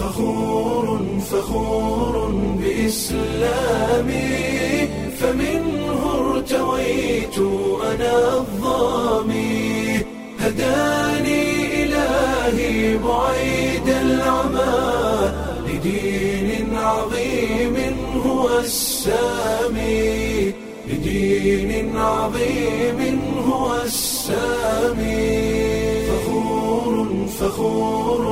فخور فخور بإسلامي فمنه ارتويت أنا الظامي هداني إلهي بعيد العمى لدين عظيم هو السامي لدين عظيم هو السامي فخور فخور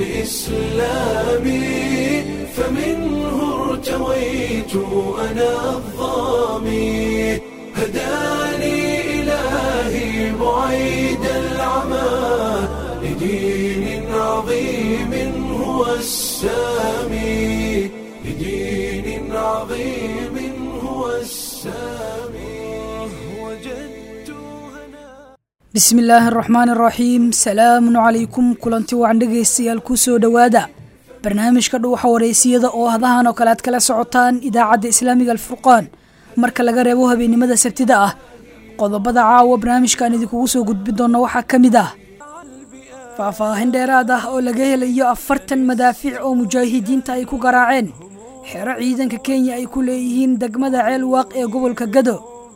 بإسلامي فمنه ارتويت أنا الظامي هداني إلهي بعيد العمى لدين عظيم هو السامي لدين عظيم هو السامي وجدت هنا bismi illaahi araxmaan araxiim salaamun calaykum kulanti wacan dhegaystayaal ku soo dhowaada barnaamijka dhuuxa wareysiyada oo hadahan oo kale aad kala socotaan idaacadda islaamiga alfurqaan marka laga reebo habeennimada sabtida ah qodobada caawa barnaamijkan idinkugu soo gudbi doona waxaa ka mid ah faahfaahin dheeraad ah oo laga helayo afartan madaafiic oo mujaahidiinta ay ku garaaceen xero ciidanka kenya ay ku leeyihiin degmada ceel waaq ee gobolka gado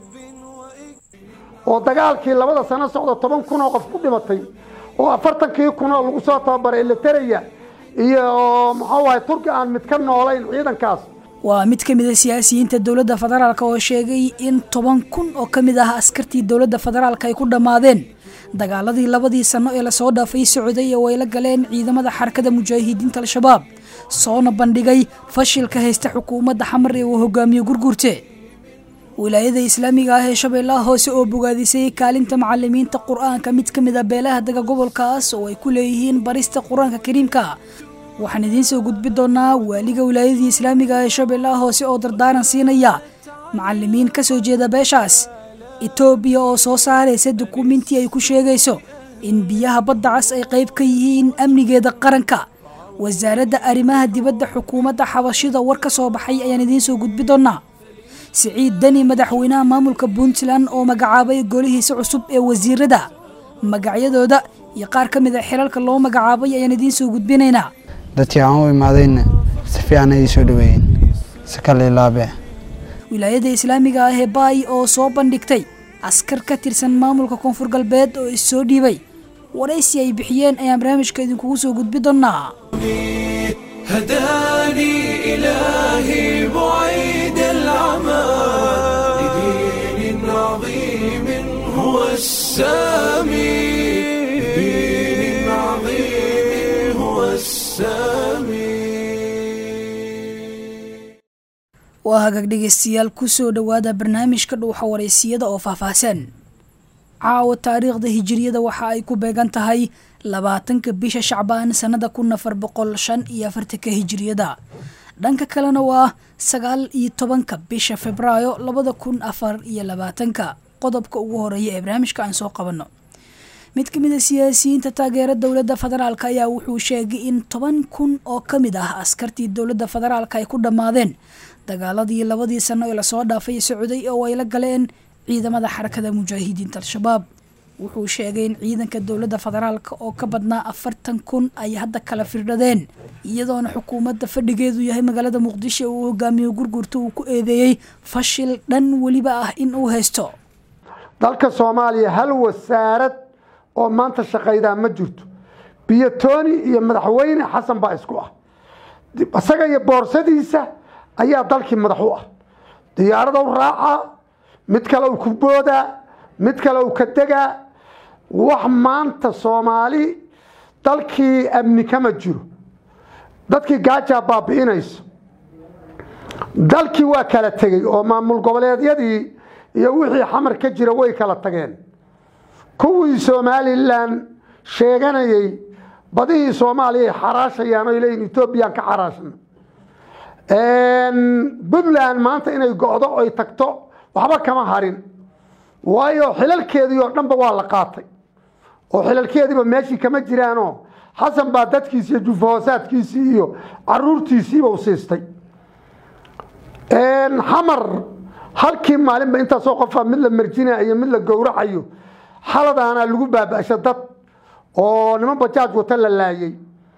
oo dagaalkii labada sano socda toban kun oo qof ku dhimatay oo afartankii kun oo lagu soo tababaray elitereya iyo muxuu ahay turki aan mid ka noolayn ciidankaas waa mid ka mid a siyaasiyiinta dowladda federaalk oo sheegay in toban kun oo ka mid ah askartii dowladda federaalk ay ku dhammaadeen dagaaladii labadii sano ee lasoo dhaafay socday oo ay la galeen ciidamada xarakada mujaahidiinta al-shabaab soona bandhigay fashilka haysta xukuumadda xamar ee uu hogaamiyo gurgurte wilaayada islaamiga ah ee shabeellaha hoose oo bogaadisay kaalinta macalimiinta qur-aanka mid ka mid a beelaha dega gobolkaas oo ay ku leeyihiin barista qur-aanka kariimka waxaan idiin soo gudbi doonaa waaliga wilaayadii islaamiga ah ee shabeellaha hoose oo dardaaran siinaya macalimiin ka soo jeeda beeshaas etoobiya oo soo saaraysa dukuminti ay ku sheegayso in biyaha badda cas ay qayb ka yihiin amnigeeda qaranka wasaaradda arrimaha dibadda xukuumadda xabashida war ka soo baxay ayaan idiin soo gudbi doonaa siciid deni madaxweynaha maamulka puntland oo magacaabay golihiisa cusub ee wasiirada magacyadooda iyo qaar ka mid a xilalka loo magacaabay ayaan idiin soo gudbinaynaa dadkii aan u imaadayna si fiican ayay soo dhaweeyeen si kale ilaabe wilaayada islaamiga ah ee baay oo soo bandhigtay askar ka tirsan maamulka koonfur galbeed oo issoo dhiibay waraysi ay bixiyeen ayaan barnaamijka idinkugu soo gudbi doonaa هداني إلهي بعيد العمى لدين عظيم هو السامي لدين عظيم هو السامي waa hagaag dhegaystayaal ku soo dhowaada barnaamijka dhuuxa wareysiyada oo faahfaahsan caawa taariikhda hijiriyada waxa ay ku beegan tahay labaatanka bisha shacbaan sannada kun afar boqol shan iyo afartanka hijiriyada dhanka kalena waa sagaal iyo tobanka bisha februaayo labada kun afar iyo labaatanka qodobka ugu horeeya ee barnaamijka aan soo qabanno mid ka mid a siyaasiyiinta taageera dowladda federaalk ayaa wuxuu sheegay in toban kun oo ka mid ah askartii dowladda federaalk ay ku dhammaadeen dagaaladii labadii sano ee lasoo dhaafay socday oo ay la galeen ciidamada xarakada mujaahidiinta al-shabaab wuxuu sheegay in ciidanka dowladda federaalk oo ka badnaa afartan kun ay hadda kala firdhadeen iyadoona xukuumadda fadhigeedu yahay magaalada muqdisho uu hogaamiyo gurgurta uu ku eedeeyey fashil dhan weliba ah in uu haysto dalka soomaaliya hal wasaarad oo maanta shaqaydaa ma jirto biyotooni iyo madaxweyne xasan baa isku ah isaga iyo boorsadiisa ayaa dalkii madax u ah diyaarada u raacaa mid kale u ku boodaa mid kale u ka degaa wax maanta soomaali dalkii amni kama jiro dadkii gaajaa baabi'inayso dalkii waa kala tegey oo maamul goboleedyadii iyo wixii xamar ka jira way kala tageen kuwii somalilan sheeganayay badihii soomaaliya ay xaraashayaan o leeyihin etoobiyaan ka xaraashna puntland maanta inay go'do oy tagto waxba kama harin waayo xilalkeedii oo dhanba waa la qaatay oo xilalkeediiba meeshii kama jiraanoo xasan baa dadkiisi iyo jufahoosaadkiisii iyo caruurtiisiiba u siistay xamar halkii maalinba intaasoo qofa mid la marjinayo mid la gowracayo xaladaana lagu baaba'sha dad oo niman bajaaj wata la laayay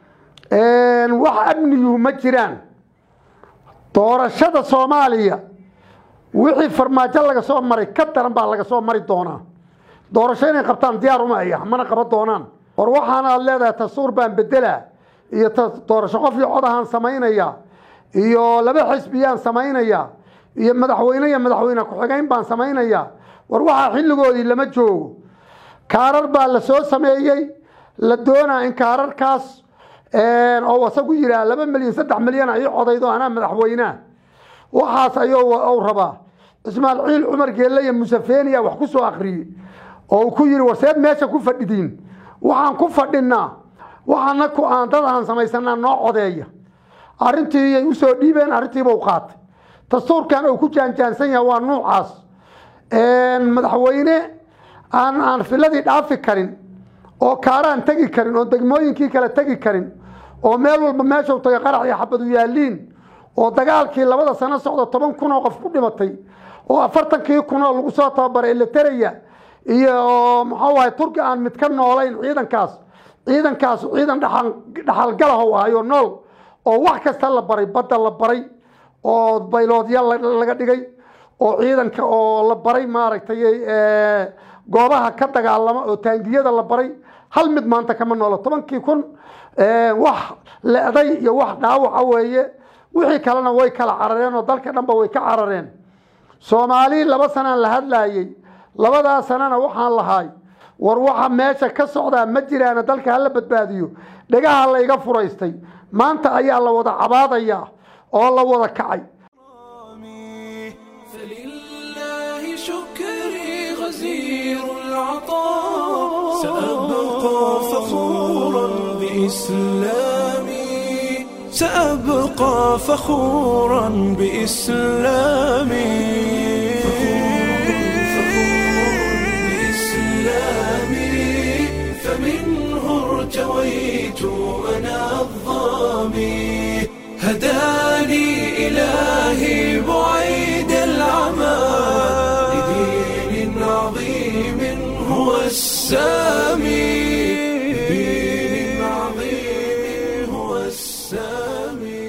wax amniyuhu ma jiraan doorashada soomaaliya wixii farmaajo laga soo maray ka daran baa laga soo mari doonaa doorasho inay qabtaan diyaar uma aya mana qaban doonaan war waxaana aad leedahay dastuur baan bedelaa iyo doorasho qof iyo cod ahaan samaynaya iyo laba xisbiyaan samaynaya iyo madaxweyne iyo madaxweyne ku-xigeyn baan samaynaya war waxaa xilligoodii lama joogo kaarar baa la soo sameeyey la doonaa in kaararkaas oo asagu yihaa laba milyan saddex milyan ii codaydo anaa madaxweynea waxaas ayuu rabaa ismaaciil cumar geelle iyo musafeniya wax ku soo akriyey oo uu ku yihi warseed meesha ku fadhidiin waxaan ku fadhinaa waxaana ku aan dad aan samaysanaa noo codeeya arrintii ay usoo dhiibeen arrintiiba u qaatay dastuurkan uu ku jaanjaansan yahay waa nuucaas madaxweyne aan aan filadii dhaafi karin oo kaaraan tegi karin oo degmooyinkii kale tegi karin oo meel walba meeshau taga qarax iyo xabadu yaaliin oo dagaalkii labada sano socda toban kun oo qof ku dhimatay oo afartankii kun oo lagu soo tababaray eleteraya iyo muxuu ahay turki aan mid ka noolayn ciidankaas ciidankaas ciidan dhaxalgalahow ahayo nool oo wax kasta la baray badda la baray oo bayloodya laga dhigay oo ciidanka oo la baray maaragtay goobaha ka dagaalama oo taangiyada la baray hal mid maanta kama noolo tobankii kun wax le-day iyo wax dhaawaca weeye wixii kalena way kala carareen oo dalka dhanba way ka carareen soomaali laba sanaan la hadlaayey labadaa sanana waxaan lahay war waxa meesha ka socdaa ma jiraana dalka hala badbaadiyo dhegaha layga furaystay maanta ayaa la wada cabaadaya oo la wada kacay فلله شكري غزير العطاء سأبقى فخورا بإسلامي سأبقى فخورا بإسلامي بإسلامي فمنه ارتويت أنا الظامي هداني إلهي بعيد العمى لدين عظيم هو السامي لدين عظيم هو السامي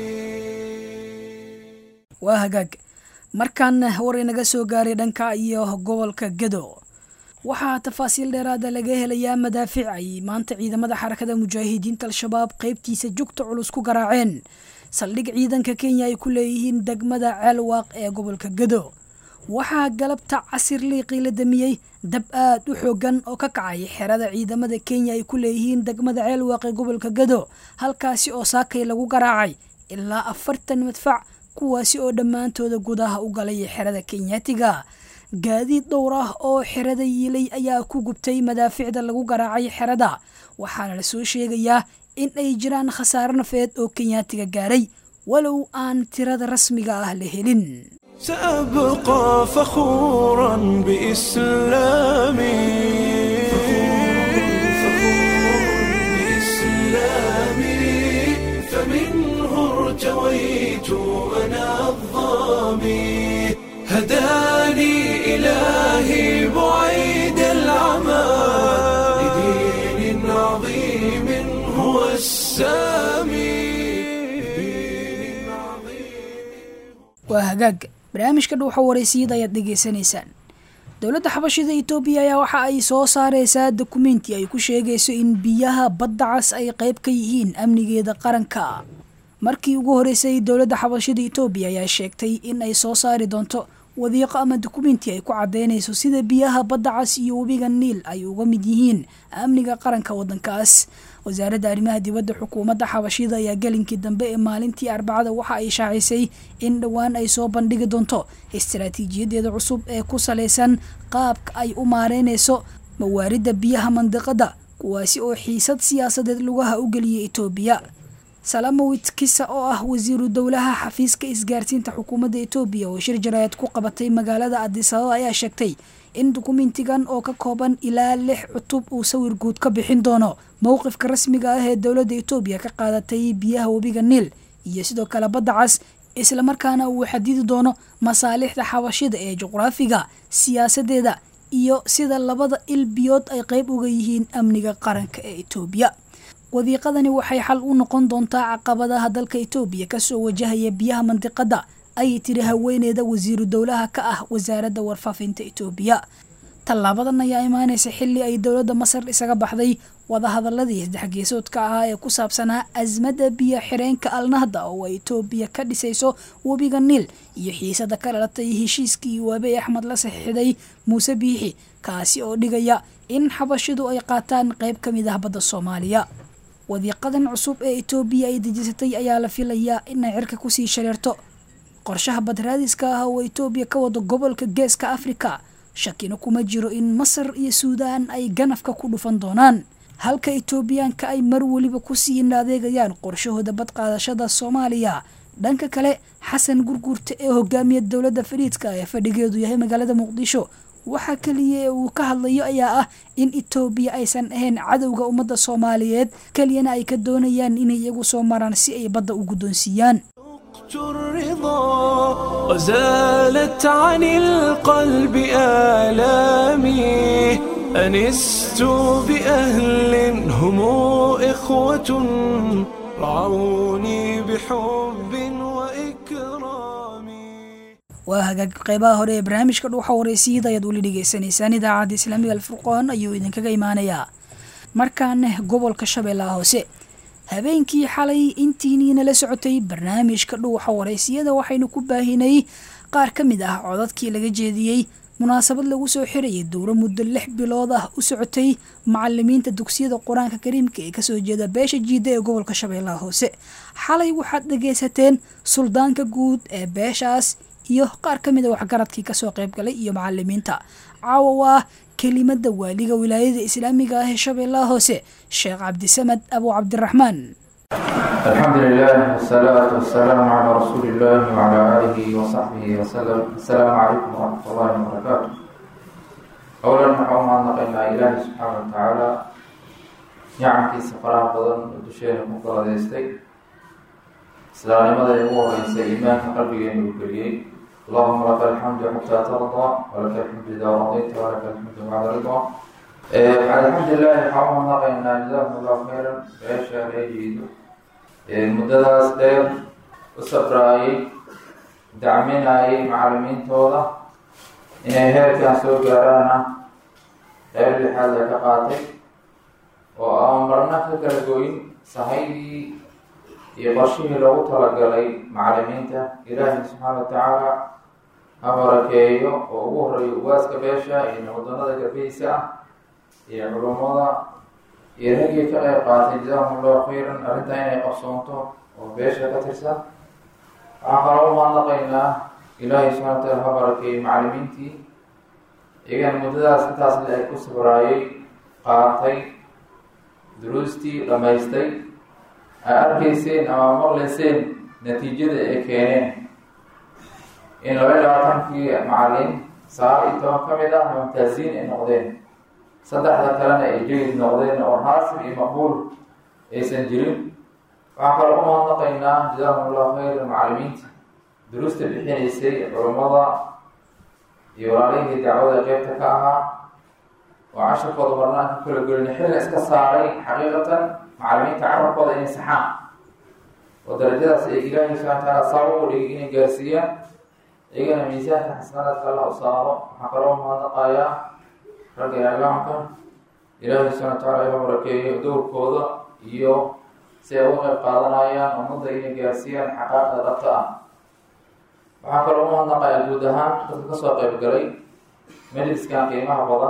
waa hagaag markan war inaga soo gaaray dhanka iyo gobolka gedo waxaa tafaasiil dheeraada laga helayaa madaafiic ay maanta ciidamada xarakada mujaahidiinta al-shabaab qeybtiisa jugta culus ku garaaceen saldhig ciidanka kenya ay ku leeyihiin degmada ceelwaaq ee gobolka gedo waxaa galabta casir liiqii la damiyey dab aad u xoogan oo ka kacay xerada ciidamada kenya ay ku leeyihiin degmada ceelwaaq ee gobolka gedo halkaasi oo saakay lagu garaacay ilaa afartan madfac kuwaasi oo dhammaantooda gudaha u galay xerada kenyaatiga gaadiid dhowr ah oo xerada yiilay ayaa ku gubtay madaaficda lagu garaacay xerada waxaana la soo sheegayaa in ay jiraan khasaare nafeed oo kenyaatiga gaaray walow aan tirada rasmiga ah la helin سأبقى فخورا بإسلامي بإسلامي فمنه ارتويت أنا الظامي هداني إلهي بعيد العمى لدين عظيم هو السامي لدين عظيم waa hagaag barnaamijka dhuuxa waraysiyada ayaad dhegaysanaysaan dowladda xabashida etoobiya ayaa waxa ay soo saareysaa dukumenti ay ku sheegayso in biyaha badda cas ay qayb ka yihiin amnigeeda qaranka markii ugu horeysay dowladda xabashida etoobiya ayaa sheegtay in ay soo saari doonto wadiiqo ama dukumenti ay ku cadeynayso sida biyaha badda cas iyo webiga niil ay uga mid yihiin amniga qaranka wadankaas wasaaradda arrimaha dibadda xukuumadda xabashida ayaa gelinkii dambe ee maalintii arbacada waxa ay shaacisay in dhowaan ay soo bandhigi doonto istaraatiijiyadeeda cusub ee ku salaysan qaabka ay u maareynayso mawaaridda biyaha mandiqada kuwaasi oo xiisad siyaasadeed lugaha u geliyay etoobiya salamowit kisa oo ah wasiiru dowlaha xafiiska isgaarsiinta xukuumadda etoobiya oo shir jaraayad ku qabatay magaalada adisababa ayaa sheegtay in dukumentigan oo ka kooban ilaa lix cutub uu sawir guud ka bixin doono mowqifka rasmiga ah ee dowladda etoobiya ka qaadatay biyaha webiga niil iyo sidoo kale badda cas islamarkaana uu xadidi doono masaalixda xabashida ee juqraafiga siyaasadeeda iyo sida labada il biyood ay qayb uga yihiin amniga qaranka ee etoobiya wadiiqadani waxay xal u noqon doontaa caqabadaha dalka itoobiya kasoo wajahaya biyaha mandiqada ayay tiri haweeneyda wasiiru dowlaha ka ah wasaaradda warfaafinta itoobiya tallaabadan ayaa imaanaysa xilli ay dowladda masar isaga baxday wadahadaladii saddexgeesoodka ahaa ee ku saabsanaa asmadda biyo xireenka alnahda oo ay itoobiya ka dhisayso webiga niil iyo xiisada ka dhalatay heshiiskii waabey axmed la saxiixday muuse biixi kaasi oo dhigaya in xabashidu ay qaataan qayb ka mid ah badda soomaaliya wadiiqadan cusub ee itoobiya ay dejisatay ayaa la filayaa inay cirka kusii shareerto qorshaha badraadiska ah oo itoobiya ka wado gobolka geeska afrika shakina kuma jiro in masar iyo suudaan ay ganafka ku dhufan doonaan halka itoobiyaanka ay mar weliba kusii adeegayaan qorshahooda badqaadashada soomaaliya dhanka kale xasan gurguurta ee hogaamiya dowladda fariidka ee fadhigeedu yahay magaalada muqdisho waxaa keliya ee uu ka hadlayo ayaa ah in itoobiya aysan ahayn cadowga ummadda soomaaliyeed keliyana ay ka doonayaan inay iyagu soo maraan si ay badda u guddoonsiiyaan الرضا وزالت عن القلب آلامي أنست بأهل هم إخوة رعوني بحب وإكرام waa hagaag qeybaha hore ee barnaamijka dhuuxa waraysiiyada ayaad weli dhegeysanaysaan idaacadda islaamiga alfurqoon ayuu idinkaga imaanayaa markaana gobolka shabeellaha hoose habeenkii xalay intiiniina la socotay barnaamijka dhuuxa waraysiyada waxaynu ku baahinay qaar ka mid ah codadkii laga jeediyey munaasabad lagu soo xirayay dowro muddo lix bilood ah u socotay macalimiinta dugsiyada qur-aanka kariimka ee kasoo jeeda beesha jiida ee gobolka shabeellaha hoose xalay waxaad dhagaysateen suldaanka guud ee beeshaas iyo qaar ka mid a waxgaradkii kasoo qaybgalay iyo macalimiinta caawa waa kelimada waaliga wilaayada islaamiga ah ee shabeellaha hoose sheekh cabdisamad abu cabdiraxmaan الحمد لله والصلاة والسلام على رسول الله وعلى آله وصحبه وسلم السلام عليكم ورحمة الله وبركاته أولا نحوم أن نقينا إله سبحانه وتعالى نعمكي سفراء بدن ودشين مقرد يستي سلام ماذا يقول رئيس إيمان قلبي ينبغي اللهم لك الحمد حتى ترضى ولك الحمد إذا رضيت ولك الحمد بعد رضا الحمد لله نحوم أن نقينا جزاكم الله خيرا بأشياء يجيد muddadaas dheer u sabraayay dacminayay macalimiintooda inay heerkan soo gaaraana qeyb lixaad ay ka qaatay oo aan marna ka kala goyn sahaydii iyo qorshihii loogu talagalay macalimiinta ilaahay subxaana watacaala ha barakeeyo oo ugu horeeyo ugaaska beesha iyo waddanada garbihiisa ah iyo culummada iyo raggii ka qayb qaatay jazaahum allahu khayran arrintaa inay qabsoonto oo beesha ka tirsan waxaan kaloo u mahadnaqaynaa ilaahay subxana wataala ha barakeeyey macalimiintii iyagana muddadaas intaas le ay ku sabraayay qaatay duruustii dhammaystay ay arkayseen ama maqlayseen natiijada ay keeneen in laba iyo labaatankii macalin sagaal iyo toban ka mid ah mumtaaziin ay noqdeen saddexda kalena ay jayid noqdeen oo raasib iyo maqbuul aysan jirin waxaan kaloo u mahadnaqaynaa jazaahum allahu khayra macalimiinta duruusta bixinaysay culummada iyo walaalihii dacwada qeybta ka ahaa oo casharkooda marnaan ka kala gelina xilna iska saaray xaqiiqatan macalimiinta carabkooda inay saxaan oo darajadaas ay ilaahay subxana wataala saaba u dhigay inay gaarsiiyaan iyagana miisaanka xasanaadka allah u saaro waxaan kaloo mahadnaqayaa ragga islaamka ilaahay subxana wataala iha barakeeyo dowrkooda iyo si ay uga qayb qaadanayaan ummadda inay gaarsiiyaan xaqaaqda dhabta ah waxaa kaloo u mahadnaqayaa guud ahaan dadka kasoo qayb galay majliskan qiimaha badan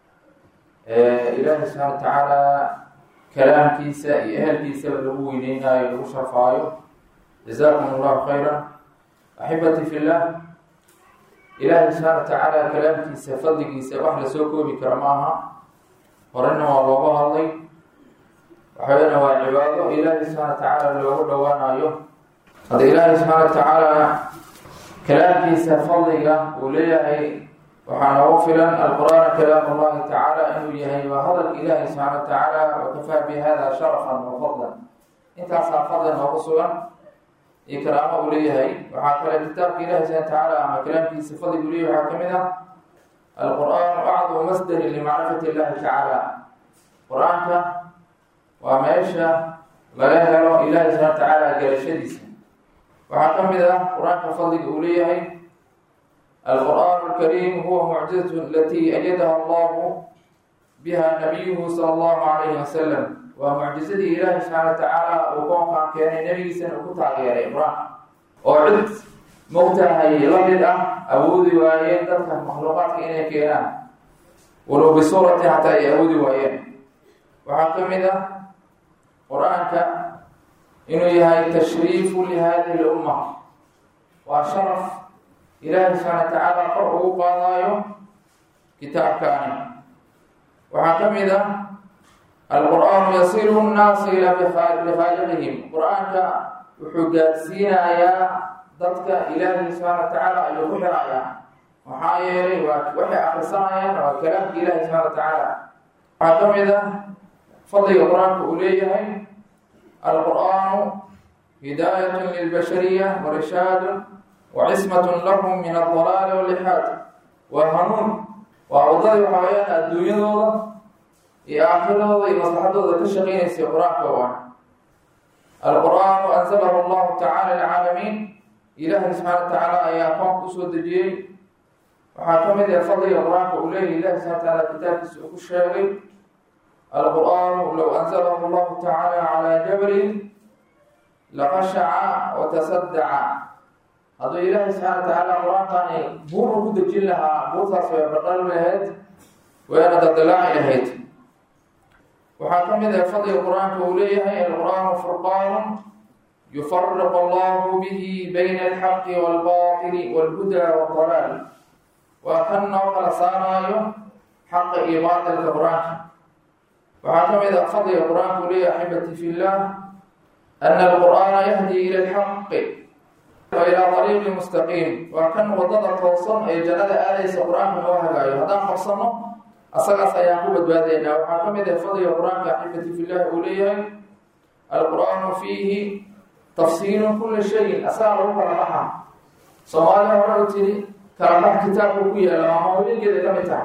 ilaahay subxana watacaala kalaamkiisa iyo ehelkiisaba lagu weyneynayo lagu sharfaayo jazaakum allahu khayran axibati fi llah ilaahay subxaana watacaala kalaamkiisa fadligiisa wax lasoo koobi kara ma aha horena waa looga hadlay waxaweyana waa cibaado ilaahay subxana watacaala loogu dhowaanayo hadda ilaahay subxaana watacaala kalaamkiisa fadliga uu leeyahay waxaa noogu filan alqur'aana kalaam allahi tacaala inuu yahay waa hadalka ilaahay subxaana watacaala wakafaa bi hada sharafan wa fadlan intaasaa fadli noogu sugan iyo karaamo uu leeyahay waxaa kale kitaabka ilahi subana watacaala ama kalaamkiisa fadlig uu leeyahay waxaa ka mid ah alqur'aanu acdamu masdarin limacrifati illahi tacaala qur-aanka waa meesha laga helo ilaahi subxana watacaala garashadiisa waxaa ka mid ah qur-aanka fadliga uu leeyahay alqur'aan alkariim huwa mucjizatu alatii ayadaha allahu biha nabiyuhu sala allahu calayhi wasalam waa mucjizadii ilaahi subxaana watacaala uu koonkaan keenay nebigiisana uu ku taageeray qur-aanka oo cid mogtahay la mid ah awoodi waayeen dadka makhluuqaadka inay keenaan walow bisuurati hataa ay awoodi waayeen waxaa ka mid ah qur-aanka inuu yahay tashriifu lihadihi lumma waa sharaf ilaahi subxaana watacaala kor ugu qaadaayo kitaabkaani waxaa ka mid ah alqur'aanu yasilu nnaasa ilaa bikhaaliqihim qur-aanka wuxuu gaarsiinayaa dadka ilaahi subxaana watacaala ayuu ku xirayaa maxaa yeelay waa waxay akrisanayaan waa kalaamka ilaahi subxana watacaala waxaa ka mid ah fadliga qur-aanka uu leeyahay alqur'aanu hidaayatun lilbashariya warishaadun wacismatun lahum min aldalaali walixaad waa hanuun waa waddadii waxaa weyaan adduunyadooda iyo aakiradooda iyo maslaxadooda ka shaqeynaysay qur-aanka oo ah alqur'aanu anzalahu allahu tacala lilcaalamiin ilaahay subxaana watacaala ayaa koonka usoo dejiyey waxaa ka mid ah fadliga qur-aanka uu leeyahy ilahi subxana watacaala kitaabkiisa uu ku sheegay alqur'aanu low anzalahu allahu tacala calaa jabalin laqashaca watasadaca hadduu ilaahay subxaana watacaala qur-aankani buur u ku dejin lahaa buurtaas way baqal lahayd wayna dadilaaci lahayd waxaa ka mid ah fadliga qur-aanka uu leeyahay alqur'aanu furqaanu yufariqu allahu bihi bayna alxaqi walbaatili walhuda waldalaal waa kan noo kala saaraayo xaqa iyo baatilka qur-aanka waxaa ka mid ah fadliga qur-aanka uu leeyahay axibati fi llah ana alqur'aana yahdi ila alxaqi wa ilaa ariiqi mustaqiim waa kan wadada toosan ee jannada aadaysa qur-aanka noo hagaayo haddaan qabsano asagaas ayaan ku badbaadaynaa waxaa ka mid ah fadliga qur-aanka axibati fillahi uu leeyahay alqur'aanu fiihi tafsiilu kulli shayin asagaa lagu kala baxa soomaalida hore u tiri kala bax kitaabku ku yaala waa mawlingeeda ka mid tahay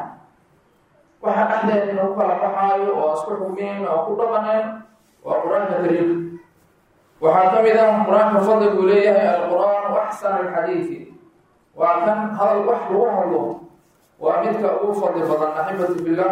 waxa dhexdeeda in lagu kala baxaayo oo isku xugmeen oo ku dhaqaneen waa qur-aanka kariimka waxaa ka mid ah qur-aanka fadligu leeyahay alqur'aanu axsan alxadiidi waa kan hadal wax lagu hadlo waa midka ugu fadli badan axibati billah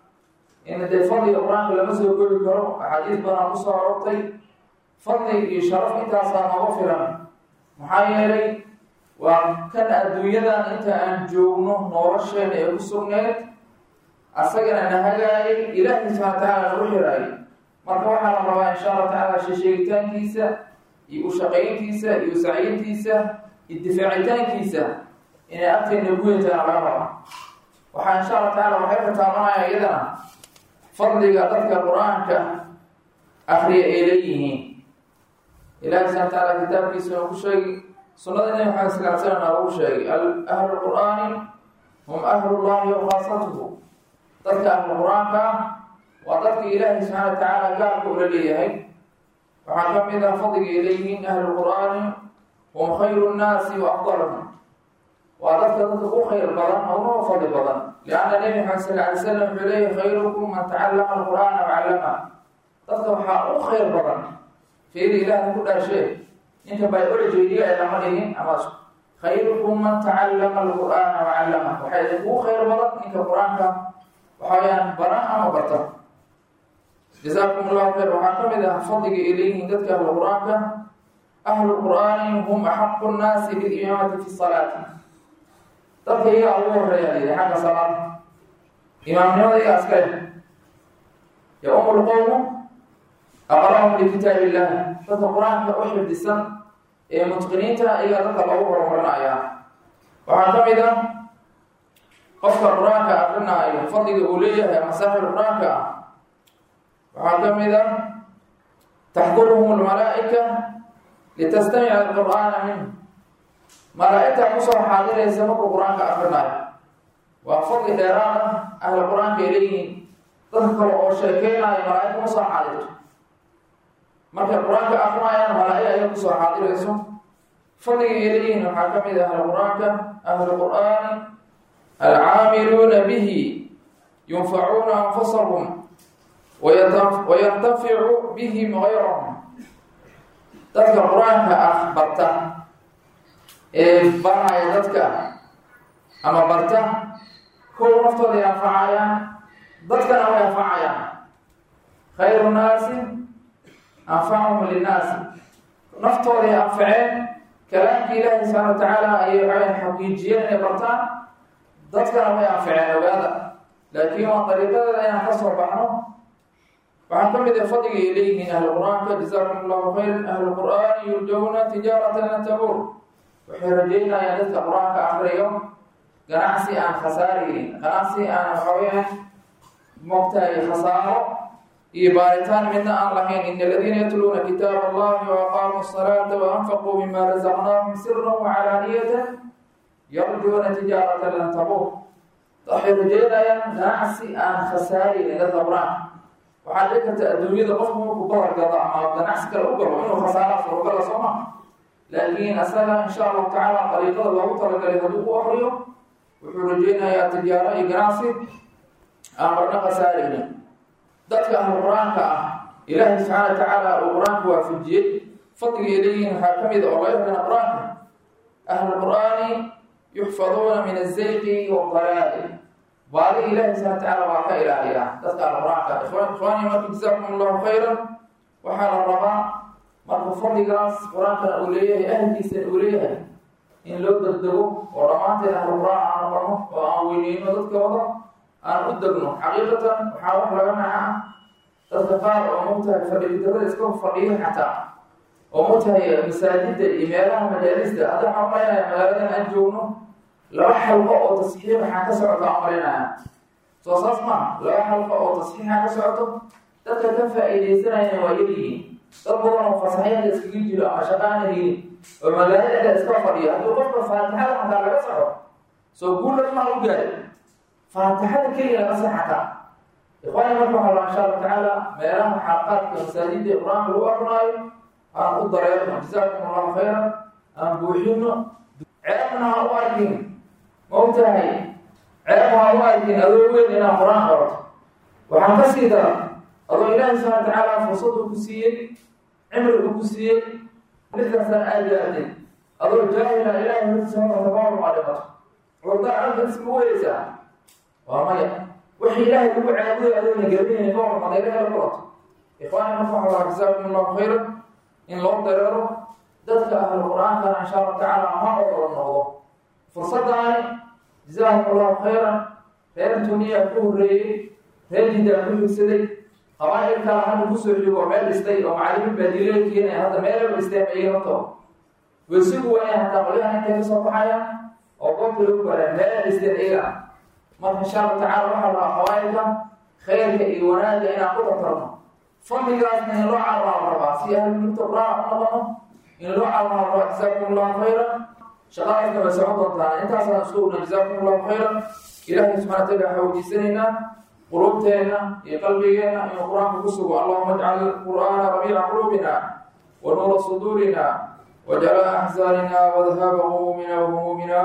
in dee fadliga qur-aanka lama soo koobi karo axaadiis badan kusoo arortay fadli iyo sharaf intaasaa nooga filan maxaa yeelay waa kan adduunyadan inta aan joogno nolosheena ee ku sugneed asagana na hagaayay ilaahi subxana watacaala nagu xiraayay marka waxaa la rabaa insha allah tacaala sheesheegitaankiisa iyo ushaqayntiisa iyo sacyintiisa iyo difaacitaankiisa inay agteena guyantaana laga raba waxaa insha allah tacala waxay ka taabanaya iyadana fadliga dadka qur-aanka akriya ay leeyihiin ilahi subxana watacaala kitaabkiisuna ku sheegi sunnada nabi maxamed sal l slam lagu sheegay ahlu qur'aani hum ahlullahi wa khaasatuhu dadka ahlu qur-aanka waa dadka ilaahi subxaana watacaala gaarka ula leeyahay waxaa ka mid ah fadliga ay leeyihiin ahlu qur'aani hum khayru nnaasi wa afdalhum waa dadka dadka u khayr badan ounao fadli badan lianna nebi maxamed sal alay slam wuxuu leeyahy khayrukum man tacallama alqur'aana wacallama dadka waxaa u khayr badan fiiri ilaahna ku dhaashee ninka biologyga ee lama dhigin ama khayrukum man tacallama alqur'aana wacallama waxaa idinkugu khayr badan ninka qur-aanka waxa weyaan baran ama barta jazaakum allahu khayr waxaa ka mid ah fadliga ay leeyihiin dadka ahlu qur-aanka ahlu qur'aani hum axaqu nnaasi bilimaamati fi salaati dadka iyagaa ugu horeeya layidhi xagga salaada imaamnimada iyagaa iska leh ya-umu lqowmu aqra'hum likitaab illah dadka qur-aanka u xifdisan ee mutqiniinta iyagaa dadka loogu horumarinayaa waxaa ka mid ah qofka qur-aanka akrinaayo fadliga uu leeyahay ama saaxib qur-aanka ah waxaa ka mid ah taxduruhum lmalaa'ika litastamica alqur'aana minhu malaa-igtaa kusoo xaadiraysa markuu qur-aanka akrinaayo waa fadli dheeraad ah ahla qur-aanka ay leeyihiin dadka kale oo sheekeynayo malaa-ig kuma soo xaadirto markay qur-aanka akrinayaan malaa-ig ayaa kusoo xaadirayso fadliga ay leeyihiin waxaa ka mid ah ahla qur-aanka ahlu qur'aani alcaamiluuna bihi yunfacuuna anfusahum wayantaficu bihim gayrahum dadka qur-aanka ah barta ee baraya dadka ama barta kow naftooday anfacayaan dadkana way anfacayaan khayru naasi anfacahum linnaasi naftooday anfaceen kalaamkii ilaahi subxaana wa tacaala ayay waxaweyan xaqiijiyeen inay bartaan dadkana way anfaceen ogaada laakiin waa dariiqadeeda inaan ka soo baxno waxaa ka mid ah fadliga ay leeyihiin ahlu qur-aanka jazaakum allahu khayran ahlu qur'aani yurjawna tijaaratan lan tabuur waxay rajeynayaan dadka qur-aanka akriyo ganacsi aan khasaaraynin ganacsi aan waxaweyaan mogtahay khasaaro iyo baaritaan midna aan lahayn in aladiina yatluuna kitaab allahi waaqaamuu salaata waanfaquu mima razaqnaahum siran wacalaaniyatan yarjuuna tijaaratan lan tabuur waxay rajeynayaan ganacsi aan khasaaraynin dadka qur-aanka waxaa dhici karta adduunyada qofku markuu bahar gado ama ganacsi kale u galo inuu khasaara surugala soo ma laakiin asaga insha allahu tacaala dariiqada loogu talagalay hadduu ku akriyo wuxuu rajeynayaa tijaaro iyo ganacsi aan marna khasaaraynin dadka ahlu qur-aanka ah ilaahay subxaana wa tacaala uu qur-aanka waafajiyey fadligay leeyihiin waxaa ka mid a oo laga helana qur-aanka ahlu qur'aani yuxfaduuna min azayqi wadalaali baadi ilaahi subxana watacaala waa ka ilaaliyaa dadka alqur-aanka ikhwaani marka jazaakum allahu khayran waxaa la rabaa marka fadligaas qur-aankana uu leeyahay ahlkiisana uu leeyahay in loo degdego oo dhammaanteen ahlu qur-aan aan noqono oo aan weyneyno dadkooda aan u degno xaqiiqatan waxaa wax laga naca dadka qaar oo mogtahay fadhigidarada iska fadhiyo xataa oo mogtahay masaajida iyo meelaha majaalista hadda waxaa umalaynaya magaaladan aan joogno laba xalqo oo tasxiix waxaa ka socota amarinaya soo saas maaha laba xalqo oo tasxiixa ka socoto dadka ka faa-iideysanayana waa yaryihiin dad badan oo fasaxyada iskaga jiro ama shaqaana helin oo magaalada iska fadhiyo haddii qofka faatixada xataa laga soco soo guulan maa u gaari faatixada keliya laga se xataa ikhwaani marka waxaa la insha allahu tacaala meelaha xalqaadka masaajida qur-aanka lagu akrinaayo aan u dareerno jazaakum allahu khayran aan buuxino ceebna ha u arkin maogtahay ceeb ha u arkin adoo weyn inaan qur-aan qorato waxaan ka sii dara adoo ilaahi subxana wa tacaala fursad uu ku siiyey cimri uu ku siiyey lixdan sana aad gaartay adoo jaahila ilaahi hortiisa horta tabarum aa dhimato curdaan alka isma weeleysaa waa maya wixii ilaahay lagu caabuday adoona gaabinayna ka warmada ilahi la kulato ikhwaani marka waxa laa jazaakum allahu khayran in loo dareero dadka ahlu qur-aankana insha allahu tacaala ma odolo noqdo fursadaani jazaahum allahu khayran reer tuniyaa ku horreeyey reer jiddaa ku xigsaday qabaa'il kala hadda kusoo xigo meel dhistay oo macalimiin baadiiley keenaya hadda meelaba dhisteen ayay horto wesigu waa inay hataa qolyahan intay ka soo baxayaan oo goobta lagu bareen meela dhisteen iyaga marka insha allahu tacala waxaa lahaa qabaa'ilka khayrka iyo wanaagga inaan ku tartarno fadligaasna in loo carraa rabaa si ahlulmugta qur-aan u noqono in loo carraa rabaa jazaakum allahu khayran shaqadaasna way socon doontaan intaasaan isku ogna jazaakum allahu khayran ilaahay subxana wataala waxaa weydiisanaynaa quluubteenna iyo qalbigeenna inuu qur-aanka ku sugo allahuma ajcal qur'aana rabiica quluubina wa nuura suduurina wajala axzaanina wadhaaba humumina wahumumina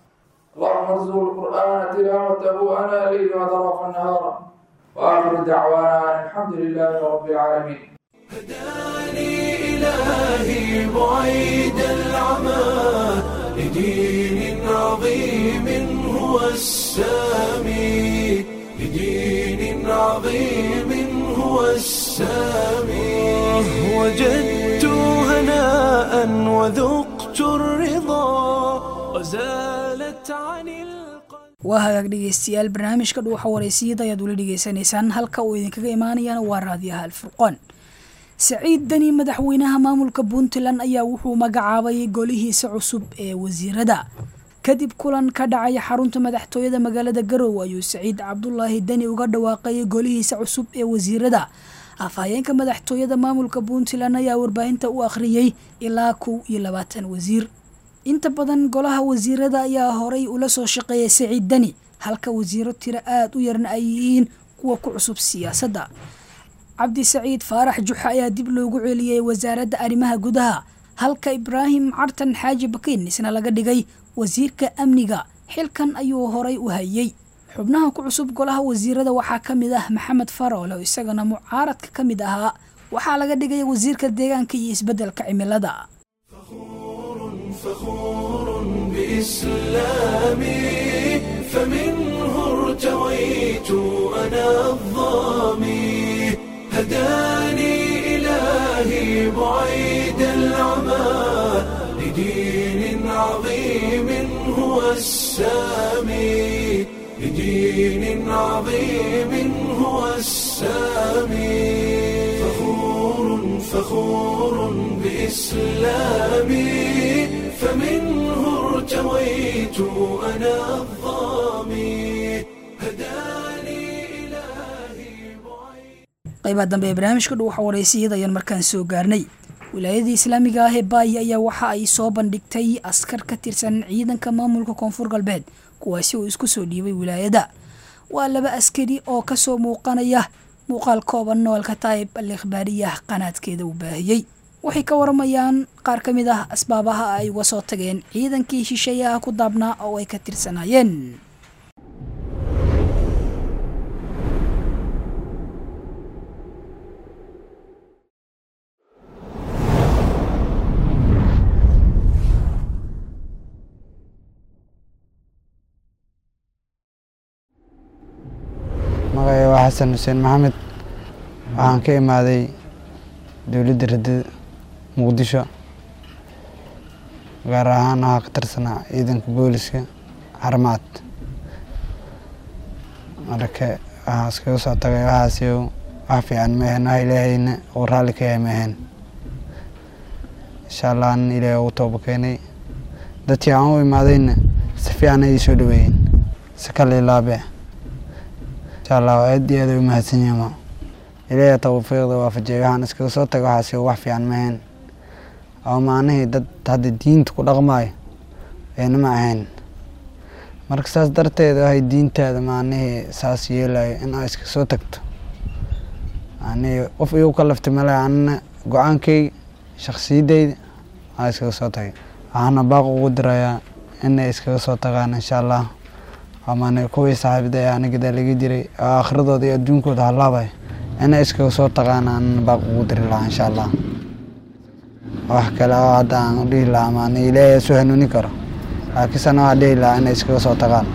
اللهم ارزق القرآن تلاوته أنا الليل وأطراف النهار وآخر دعوانا أن الحمد لله رب العالمين هداني إلهي بعيد العمى لدين عظيم هو السامي لدين عظيم هو السامي وجدت هناء وذقت الرضا وزالت عن القلب waa hagaag dhegeystayaal barnaamijka dhuuxa wareysiyada ayaad weli dhegeysanaysaan halka uu idinkaga imaanayana waa raadiyaha alfurqoon saciid deni madaxweynaha maamulka puntland ayaa wuxuu magacaabay golihiisa cusub ee wasiirada kadib kulan ka dhacay xarunta madaxtooyada magaalada garowe ayuu saciid cabdulaahi deni uga dhawaaqayay golihiisa cusub ee wasiirada afhayeenka madaxtooyada maamulka puntland ayaa warbaahinta u akhriyey ilaa kow iyo labaatan wasiir inta badan golaha wasiirada ayaa horay ula soo shaqeeyay saciid deni halka wasiiro tiro aada u yarna ay yihiin kuwa ku cusub siyaasadda cabdi saciid faarax juxa ayaa dib loogu celiyey wasaaradda arrimaha gudaha halka ibraahim cartan xaaji bakiin isna laga dhigay wasiirka amniga xilkan ayuu horay u hayey xubnaha ku cusub golaha wasiirada waxaa ka mid ah maxamed faroole oo isagana mucaaradka ka mid ahaa waxaa laga dhigay wasiirka deegaanka iyo isbeddelka cimilada فخور بإسلامي فمنه ارتويت أنا الظامي هداني إلهي بعيد العمى لدين عظيم هو السامي لدين عظيم هو السامي فخور فخور بإسلامي فمنه ارتويت أنا الظامي هداني إلهي بعيد qaybaha dambe ee barnaamijka dhow waxaa wareysiyada ayaan markaan soo gaarnay wilaayadii islaamiga ah ee baaya ayaa waxa ay soo bandhigtay askar ka tirsan ciidanka maamulka koonfur galbeed kuwaasi oo isku soo dhiibay wilaayada waa laba askari oo kasoo muuqanaya muuqaal kooban noolka taayib al ikhbaariyah qanaadkeeda uu baahiyey waxay ka waramayaan qaar ka mid ah asbaabaha ay uga soo tageen ciidankii shisheeyaha ku daabnaa oo ay ka tirsanaayeen magacay waa xasan xuseen maxamed waxaan ka imaaday dowladda radada muqdisho gaar ahaan waxaa ka tirsanaa ciidanka booliska xarmaad marka waxaa iskaga soo tagay waxaas wax fiican maahan wax ilaahayna uu raalli ka yahay maahan insha allah anan ilaahay ugu tooba keenay dadkii aan u imaadayna si fiican ay soo dhaweeyeen si kale ilaabe insha allah aad iyo aad ay u mahadsan yihiin ilaahay tawfiiqda waafajiyay waxaan iskaga soo tagay waxaas wax fiican maahan oo macnihii dad hadda diinta ku dhaqmaayo ayna ma ahayn marka saas darteed waxay diintaada macnihii saas yeelayo in aa iska soo tagto macnihii qof igu ka laftay male anna go-aankayga shaksiyadeyda aa iskaga soo tagay waxaana baaq ugu dirayaa inay iskaga soo tagaan insha allah amane kuwii saaxiibada ee anigadaa laga jiray oo aakhiradooda iyo adduunkooda halaabay inay iskaga soo tagaan aanan baaq ugu diri lahaa insha allah wax kale oo hadda aan dhihi lahaa maana ilaahay isu hanuuni karo laakiinse waxaa dhihi lahaa inay iskaga soo tagaan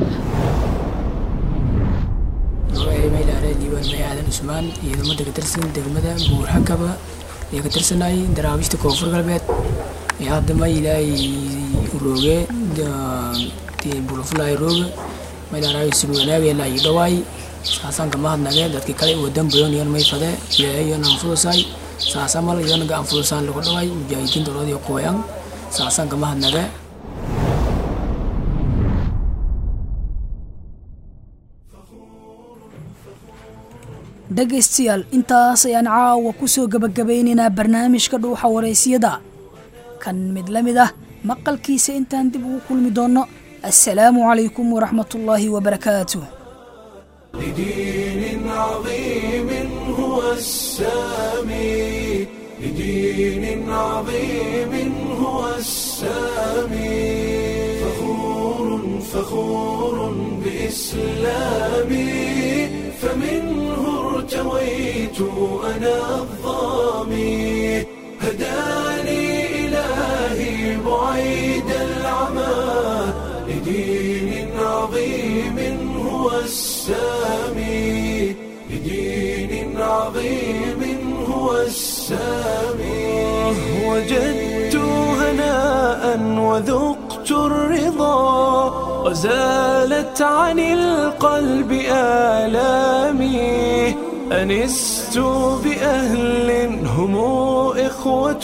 maylaare diiwaan may aadan cusmaan ciidamada ka tirsan degmada buurxakaba ee ka tirsanay daraawiishta koonfur galbeed ee hadda ma ilaahay rooge bulafulay rooge maylaaraay sib wanaagee laa ii dhawaay saasaan kama hadnage dadki kale wadan badan yon may fade ilaahay yon aan fudusay saasa mal yon ga aan fudusaan lagu dhawaay mujaahidiin dowladii kooyan saasaan kama hadnage dhegaystayaal intaas ayaan caawa ku soo gebagabaynaynaa barnaamijka dhuuxa wareysiyada kan mid la mid ah maqalkiisa intaan dib ugu kulmi doonno assalaamu calaykum waraxmatullaahi wabarakaatuh لدين عظيم هو السامي لدين عظيم هو السامي فخور فخور بإسلامي فمنه ارتويت أنا الظامي هداني إلهي بعيد العمى لدين عظيم هو السامي لدين عظيم هو السامي وجدت هناء وذقت الرضا وزالت عن القلب آلامي أنست بأهل هم إخوة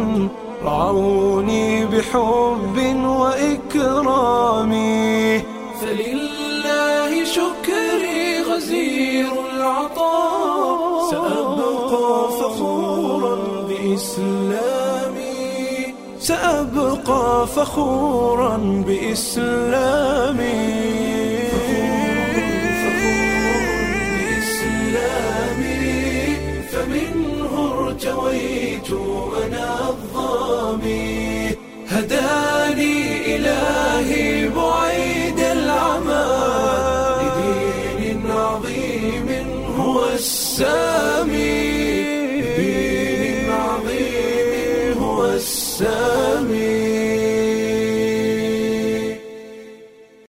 رعوني بحب وإكرام فلله شكري غزير العطاء سأبقى فخورا بإسلامي سأبقى فخورا بإسلامي